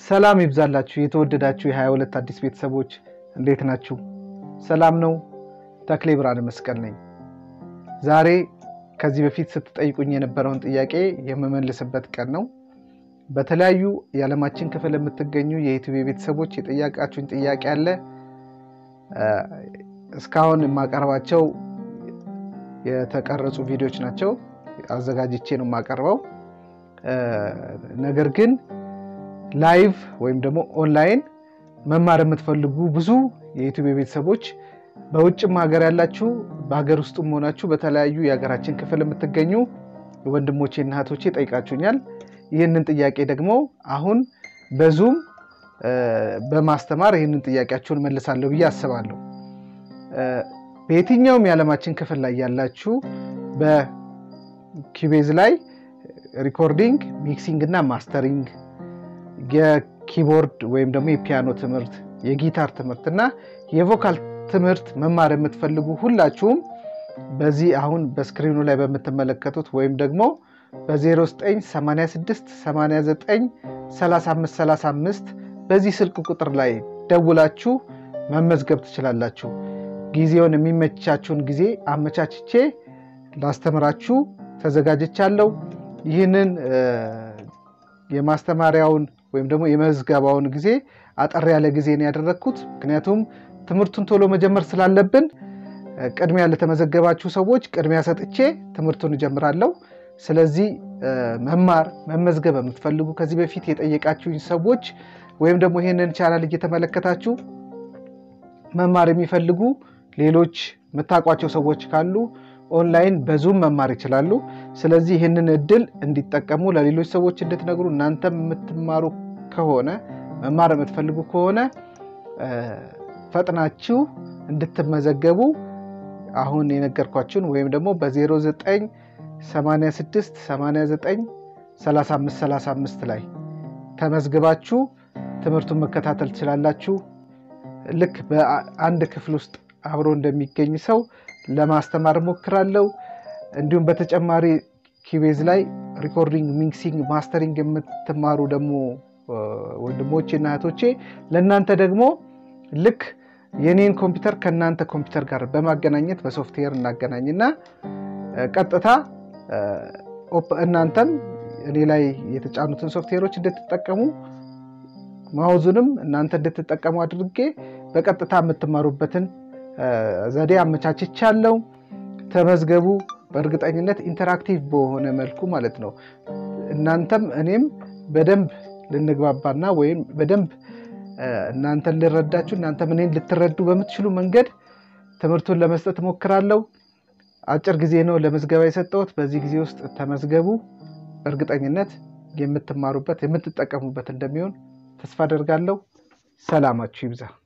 ሰላም ይብዛላችሁ የተወደዳችሁ የ22 አዲስ ቤተሰቦች እንዴት ናችሁ? ሰላም ነው። ተክሌ ብርሃነ መስቀል ነኝ። ዛሬ ከዚህ በፊት ስትጠይቁኝ የነበረውን ጥያቄ የምመልስበት ቀን ነው። በተለያዩ የዓለማችን ክፍል የምትገኙ የዩቲዩብ ቤተሰቦች የጠያቃችሁኝ ጥያቄ አለ። እስካሁን የማቀርባቸው የተቀረጹ ቪዲዮዎች ናቸው። አዘጋጅቼ ነው የማቀርበው። ነገር ግን ላይቭ ወይም ደግሞ ኦንላይን መማር የምትፈልጉ ብዙ የዩቲዩብ ቤተሰቦች በውጭም ሀገር ያላችሁ በሀገር ውስጥም ሆናችሁ በተለያዩ የሀገራችን ክፍል የምትገኙ ወንድሞቼና እህቶቼ ጠይቃችሁኛል። ይህንን ጥያቄ ደግሞ አሁን በዙም በማስተማር ይህንን ጥያቄያችሁን መልሳለሁ ብዬ አስባለሁ። በየትኛውም የዓለማችን ክፍል ላይ ያላችሁ በኪቤዝ ላይ ሪኮርዲንግ፣ ሚክሲንግ እና ማስተሪንግ የኪቦርድ ወይም ደግሞ የፒያኖ ትምህርት፣ የጊታር ትምህርት እና የቮካል ትምህርት መማር የምትፈልጉ ሁላችሁም በዚህ አሁን በስክሪኑ ላይ በምትመለከቱት ወይም ደግሞ በ0986 89 35 35 በዚህ ስልክ ቁጥር ላይ ደውላችሁ መመዝገብ ትችላላችሁ። ጊዜውን የሚመቻችሁን ጊዜ አመቻችቼ ላስተምራችሁ ተዘጋጅቻለሁ። ይህንን የማስተማሪያውን ወይም ደግሞ የመዝገባውን ጊዜ አጠር ያለ ጊዜ ነው ያደረግኩት። ምክንያቱም ትምህርቱን ቶሎ መጀመር ስላለብን ቅድሚያ ለተመዘገባችሁ ሰዎች ቅድሚያ ሰጥቼ ትምህርቱን እጀምራለሁ። ስለዚህ መማር መመዝገብ የምትፈልጉ ከዚህ በፊት የጠየቃችሁኝ ሰዎች ወይም ደግሞ ይህንን ቻናል እየተመለከታችሁ መማር የሚፈልጉ ሌሎች የምታውቋቸው ሰዎች ካሉ ኦንላይን በዙም መማር ይችላሉ። ስለዚህ ይህንን እድል እንዲጠቀሙ ለሌሎች ሰዎች እንድትነግሩ እናንተም የምትማሩ ከሆነ መማር የምትፈልጉ ከሆነ ፈጥናችሁ እንድትመዘገቡ አሁን የነገርኳችሁን ወይም ደግሞ በ0986 89 35 35 ላይ ተመዝግባችሁ ትምህርቱን መከታተል ትችላላችሁ። ልክ በአንድ ክፍል ውስጥ አብሮ እንደሚገኝ ሰው ለማስተማር ሞክራለሁ። እንዲሁም በተጨማሪ ኪቤዝ ላይ ሪኮርዲንግ፣ ሚክሲንግ፣ ማስተሪንግ የምትማሩ ደግሞ ወንድሞቼ እና እህቶቼ ለእናንተ ደግሞ ልክ የኔን ኮምፒውተር ከእናንተ ኮምፒውተር ጋር በማገናኘት በሶፍትዌር እናገናኝና ቀጥታ እናንተም እኔ ላይ የተጫኑትን ሶፍትዌሮች እንድትጠቀሙ ማውዙንም እናንተ እንድትጠቀሙ አድርጌ በቀጥታ የምትማሩበትን ዘዴ አመቻችቻለሁ። ተመዝገቡ። በእርግጠኝነት ኢንተራክቲቭ በሆነ መልኩ ማለት ነው። እናንተም እኔም በደንብ ልንግባባና ወይም በደንብ እናንተን ልረዳችሁ እናንተም እኔን ልትረዱ በምትችሉ መንገድ ትምህርቱን ለመስጠት እሞክራለሁ። አጭር ጊዜ ነው ለምዝገባ የሰጠሁት። በዚህ ጊዜ ውስጥ ተመዝገቡ። በእርግጠኝነት የምትማሩበት የምትጠቀሙበት እንደሚሆን ተስፋ አደርጋለሁ። ሰላማችሁ ይብዛ።